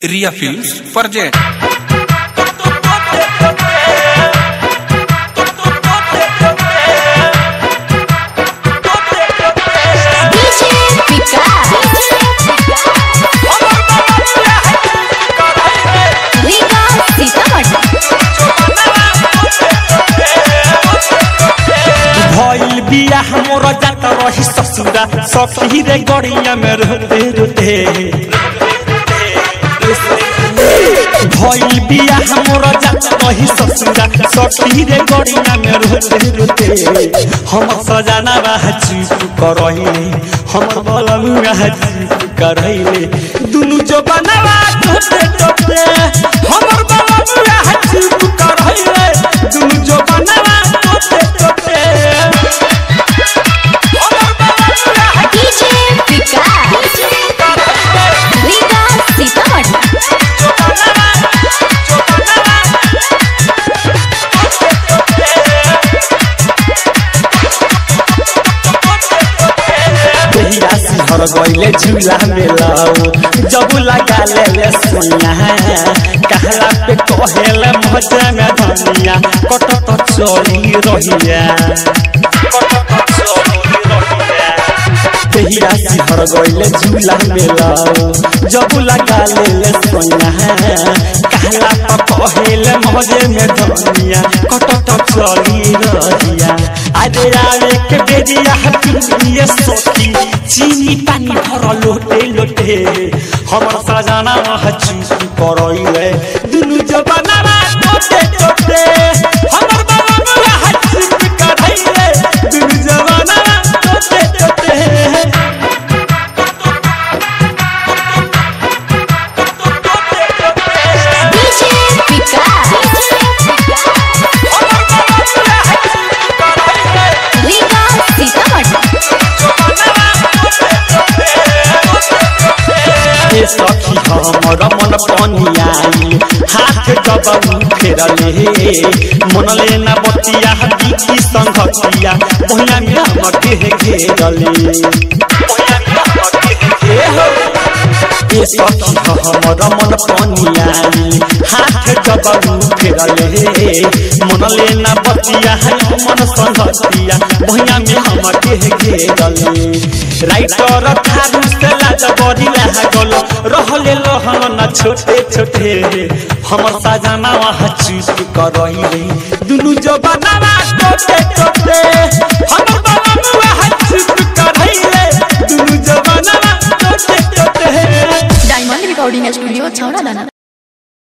Ria Films Project. DJ विकास सीतामढ़ी भइल बिया मोर जात रही ससुरा सखी रे गड़िया में रोते रोते भइल बिया मोर जात रही ससुरा सखी रे गड़िया में रोते रोते हम सजाना बा चुप करहिले हमर बलमुआ चुप करहिले दुनु जो बनवा टोटे टोटे हमर बलमुआ चुप करहिले दुनु जो बनवा टोटे टोटे DJ विकास विकास सीतामढ़ी तहिया सिहर गइले झूला में लाओ जब लगा ले ले सोनिया कहला पे कहेले मजा में धनिया कट तो चली रहिया तहिया सिहर गइले झूला में लाओ जब लगा ले ले सोनिया कहला पे कहेले मजे में धनिया कट तो चली रहिया अरे आवे के बेरिया हटिए सोती चीनी पानी भर लोटे लोटे हमर सजाना चूप करइले दुनु जबाना टोटे टोटे हमर बाबा चूप करइले दुनु जबाना टोटे टोटे DJ विकास विकास सीतामढ़ी ए सखी हमर मन पनियाई हाथ जब फेरले मन लेना बतिया की संगतिया बहिया में हमर के घेरले ए सखी हमर मन पनियाई हाथ जब फेरले मन लेना बतिया मन संगतिया बहिया में हमर के घेरले राइटर थारू से लाज बड़ी लागल रहले लहन न छोटे छोटे हमर साजना वहाँ चूप करइले दुनु जबाना टोटे टोटे हमर बाबा वहाँ चूप करइले दुनु जबाना टोटे टोटे डायमंड रिकॉर्डिंग स्टूडियो छौड़ा दाना